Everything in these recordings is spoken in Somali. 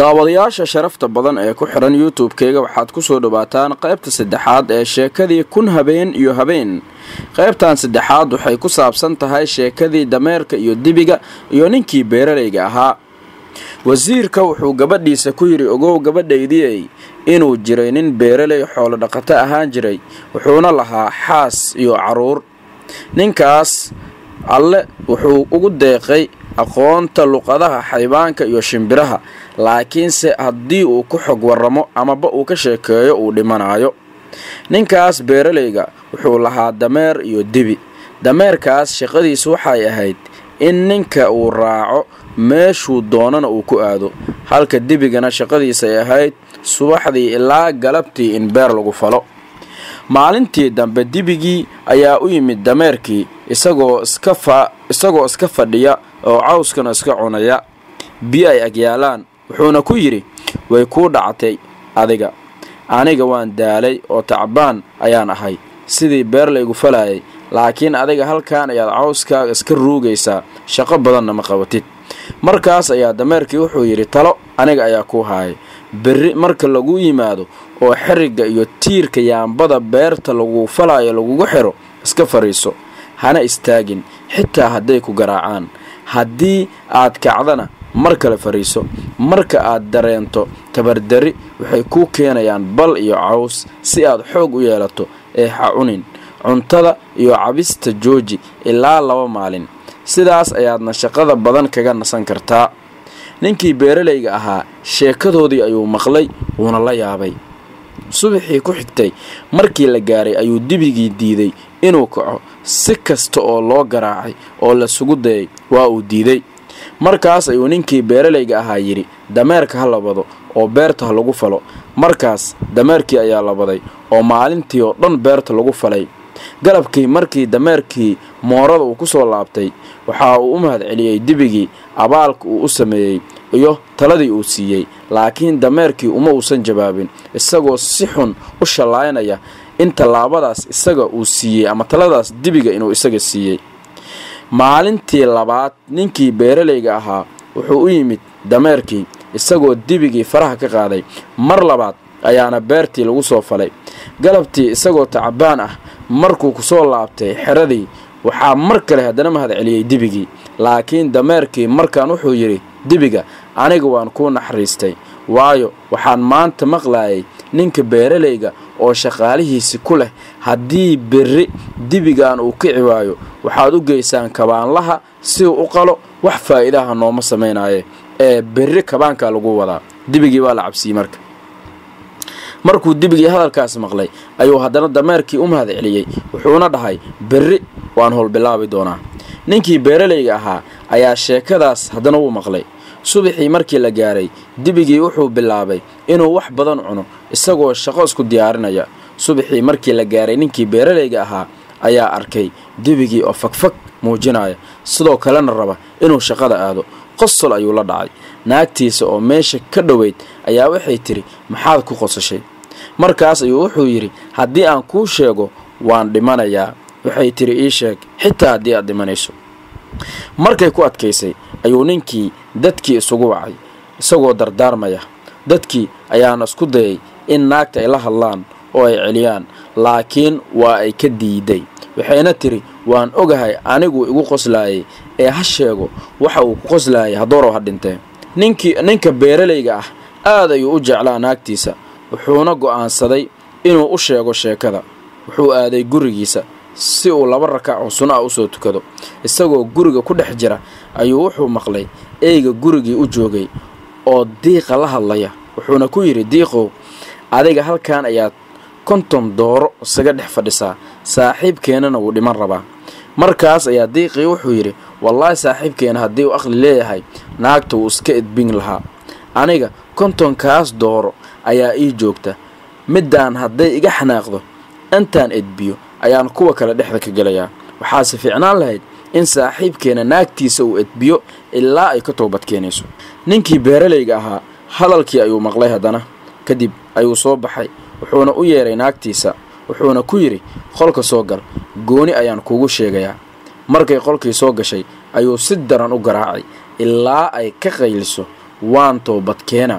daawadayaasha sharafta badan ee ku xihan youtube-keyga waxaad ku soo dhawaataan qaybta saddexaad ee sheekadii kun habeen iyo habeen qaybtan saddexaad waxay ku saabsan tahay sheekadii dameerka iyo dibiga iyo ninkii beeralayga ahaa wasiirka wuxuu gabadhiisa ku yidhi ogow gabadhaydiyey inuu jiray nin beeralay xoolo dhaqato ahaan jiray wuxuuna lahaa xaas iyo caruur ninkaas alle wuxuu ugu deeqay aqoonta luqadaha xaybaanka iyo shimbiraha laakiinse haddii uu ku xog warramo amaba uu ka sheekeeyo uu dhimanaayo ninkaas beeralayga wuxuu lahaa dameer iyo dibi dameerkaas shaqadiisu waxay ahayd in ninka uu raaco meeshuu doonana uu ku aado halka dibigana shaqadiisay ahayd subaxdii ilaa galabtii in beer lagu falo maalintii dambe dibigii ayaa u yimid dameerkii isagoo isagoo iska fadhiya oo cawskana iska cunaya biyo ay agyaalaan wuxuuna ku yidhi way kuu dhactay adiga aniga waan daalay oo tacbaan ayaan ahay sidii beer laygu falayay laakiin adiga halkan ayaad cawskaaga iska ruugaysaa shaqo badanna ma qabatid markaas ayaa dameerkii wuxuu yidhi talo aniga ayaa kuu haayay berri marka lagu yimaado oo xerigga iyo tiirka yaambada beerta lagu falaayo lagugu xiro iska fadhiiso hana istaagin xitaa hadday ku garaacaan haddii aad kacdana mar kale fadhiiso marka aad dareento tabardari waxay kuu keenayaan bal iyo caws si aad xoog u yeelato ee ha cunin cuntada iyo cabista jooji ilaa laba maalin sidaas ayaadna shaqada badan kaga nasan kartaa ninkii beeralayga ahaa sheekadoodii ayuu maqlay wuuna la yaabay subaxii ku xigtay markii la gaaray ayuu dibigii diiday inuu kaco si kasta oo loo garaacay oo lasugu dayay waa uu diiday markaas ayuu ninkii beeralayga ahaa yidhi dameerka ha labado oo beerta ha lagu falo markaas dameerkii ayaa labaday oo maalintii oo dhan beerta lagu falay galabkii markii dameerkii moorada uu ku soo laabtay waxa uu u mahad celiyey dibigii abaalka uu u sameeyey iyo taladii uu siiyey laakiin dameerkii uma uusan jawaabin isagoo si xun u shallaynaya in tallaabadaas isaga uu siiyey ama taladaas dibiga inuu isaga siiyey maalintii labaad ninkii beeralayga ahaa wuxuu u yimid dameerkii isagoo dibigii faraha ka qaaday mar labaad ayaana beertii lagu soo falay galabtii isagoo tacbaan ah markuu ku soo laabtay xeradii waxaa mar kale haddana mahad celiyey dibigii laakiin dameerkii markaan wuxuu yidhi dibiga aniga waan kuu naxariistay waayo waxaan maanta maqlaayay ninka beeralayga oo shaqaalihiisi ku leh haddii berri dibigan uu kici waayo waxaad u geysaan kabaanlaha si uu u qalo wax faa'iidaha nooma samaynaye ee berri kabaankaa lagu wadaa dibigii baa la cabsiyey marka markuu dibigii hadalkaas maqlay ayuu haddana dameerkii u mahad celiyey wuxuuna dhahay berri waan howlbilaabi doonaa ninkii beeralayga ahaa ayaa sheekadaas haddana wuu maqlay subaxii markii la gaaray dibigii wuxuu bilaabay inuu wax badan cuno isagoo shaqo isku diyaarinaya subaxii markii la gaaray ninkii beeralayga ahaa ayaa arkay dibigii oo fagfag muujinaya sidoo kalena raba inuu shaqada aado qosol ayuu la dhacay naagtiisa oo meesha ka dhoweyd ayaa waxay tidhi maxaad ku qosashay markaas ayuu wuxuu yidhi haddii aan kuu sheego waan dhimanayaa waxay tidhi ii sheeg xitaa haddii aad dhimanayso markay ku adkaysay ayuu ninkii dadkii isugu wacay isagoo dardaarmaya dadkii ayaana isku dayay in naagta ay la hadlaan oo ay celiyaan laakiin waa ay ka diiday waxayna tidhi waan ogahay anigu igu qoslaayay ee ha sheego waxa uu ku qoslaayay hadoorow ha dhintee ninkii ninka beeralayga ah aad ayuu u jeclaa naagtiisa wuxuuna go'aansaday inuu u sheego sheekada wuxuu aaday gurigiisa si uu laba rakac oo suno ah usoo tukado isagoo guriga ku dhex jira ayuu wuxuu maqlay eyga gurigii u joogay oo diiqa la hadlaya wuxuuna ku yidhi diiqow adiga halkan ayaad konton dooro isaga dhex fadhisaa saaxiibkeennana wuu dhiman rabaa markaas ayaa diiqii wuxuu yidhi wallaahi saaxiibkeena haddii uu aqli leeyahay naagta wuu iska edbin lahaa aniga kontonkaas dooro ayaa ii joogta middaan hadday iga xanaaqdo intaan edbiyo ayaan kuwa kale dhexda ka gelayaa waxaase fiicnaan lahayd in saaxiibkeena naagtiisa uu edbiyo ilaa ay ka toobad keenayso ninkii beeralayga ahaa hadalkii ayuu maqlay haddana kadib ayuu soo baxay wuxuuna u yeedhay naagtiisa wuxuuna ku yidhi qolka soo gal gooni ayaan kuugu sheegayaa markay qolkii soo gashay ayuu si daran u garaacay ilaa ay ka qayliso waan toobadkeena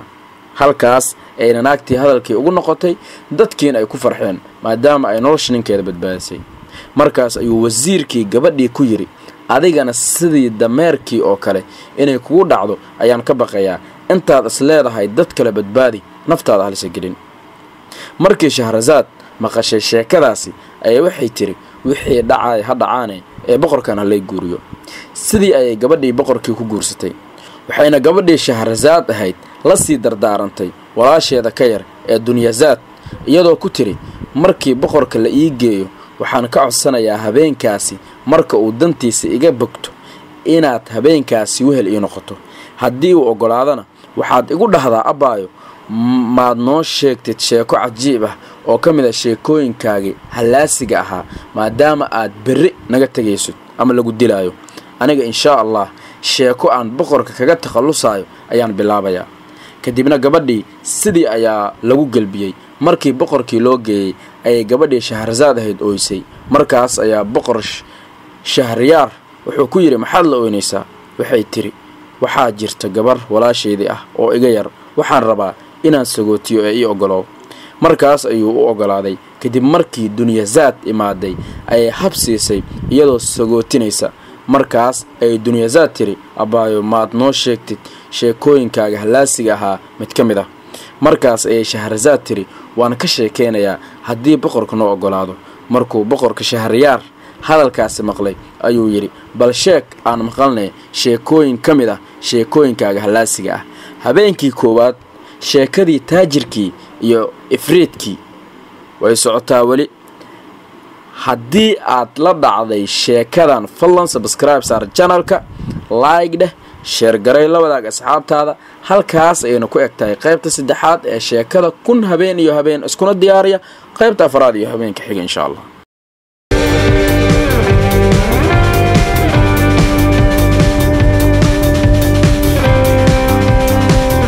halkaas ayna naagtii hadalkii ugu noqotay dadkiina ay ku farxeen maadaama ay nolosha ninkeeda badbaadisay markaas ayuu wasiirkii gabadhii ku yidhi adigana sidii dameerkii oo kale inay kugu dhacdo ayaan ka baqayaa intaad is leedahay dad kale badbaadi naftaada halisa gelin markii shahrasaad maqashay sheekadaasi ayaa waxay tiri wixii dhacay ha dhacaane ee boqorkan halay guuriyo sidii ayay gabadhii boqorkii ku guursatay waxayna gabadhii shahrasaad ahayd la sii dardaarantay walaasheeda ka yar ee dunyasaad iyadoo ku tiri markii boqorka la ii geeyo waxaan ka codsanayaa habeenkaasi marka uu dantiisa iga bogto inaad habeenkaasi wehel ii noqoto haddii uu oggolaadana waxaad igu dhahdaa abbaayo maad noo sheegtid sheeko cajiib ah oo ka mid a sheekooyinkaagii hallaasiga ahaa maadaama aad berri naga tegaysid ama lagu dilaayo aniga inshaa allah sheeko aan boqorka kaga takhallusaayo ayaan bilaabayaa kadibna gabadhii sidii ayaa lagu gelbiyey markii boqorkii loo geeyey ayay gabadhii shahrasaad ahayd ooysay markaas ayaa boqor shahriyaar wuxuu ku yidhi maxaad la ooynaysaa waxay tiri waxaa jirta gabar walaashaydii ah oo iga yar waxaan rabaa inaan sagootiyo ee ii oggolow markaas ayuu u oggolaaday kadib markii dunyasaad imaaday ayay hab siisay iyadoo sagootinaysa markaas ayay dunyasaad tiri abbaayo maad noo sheegtid sheekooyinkaaga hallaasiga ahaa mid ka mid ah markaas ayay shahrasaad tiri waan ka sheekaynayaa haddii boqorka noo oggolaado markuu boqorka shahriyaar hadalkaasi maqlay ayuu yidhi bal sheeg aan maqalnay sheekooyin ka mid ah sheekooyinkaaga hallaasiga ah habeenkii koowaad sheekadii taajirkii iyo ifriidkii way socotaa weli haddii aad la dhacday sheekadan fadlan sabskribe saar janalka laig dheh sheergaray la wadaag asxaabtaada halkaas ayayna ku eg tahay qaybta saddexaad ee sheekada kun habeen iyo habeen iskuna diyaariya qaybta afraad iyo habeenka xiga insha allah